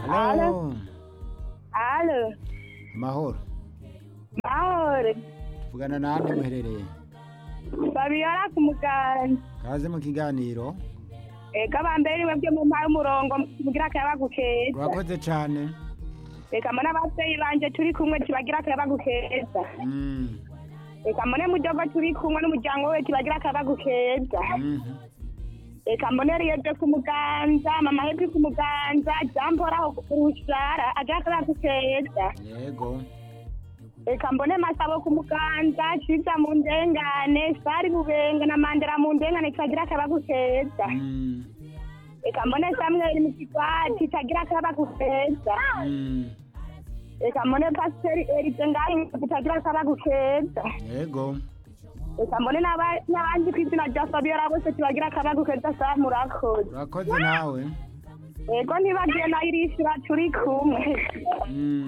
Halo. Alo, Mahoro. mahoro. Tuvugana nande muherereye? Babiyora ku muganda. Kaze mu kiganiro. Eka bambere mwebwe mu mpaye umurongo mugira akayabagu keza. Urakoze cane. Eka mbona abavyeyi banje turi kumwe tubagira akayabagu keza. Mm. Eka mbone mudogo turi kumwe n'umuryango we tubagira akayabagu keza. Mhm. Eka mbone riyede ku muganza, mama hepi ku muganza, jampora aho ku rushara, agira akayabagu keza. Yego. Eka mbone masabo ku muganza, ciza mu ndengane, sari bubenga na mandera mu ndengane tubagira akayabagu keza. Mm. Eka mbone Samuel mu kigwati tagira akayabagu keza. Mm. Eka mbone Pasiteri Erize ngahi tagira akayabagu keza. Yego. Eka mbone n'aba- n'abandi ku izina rya Fabiola bose tubagira akayabagu keza sa murakoze. Urakoze nawe. Ego ntibagiye na Irishira turi kumwe. Mm.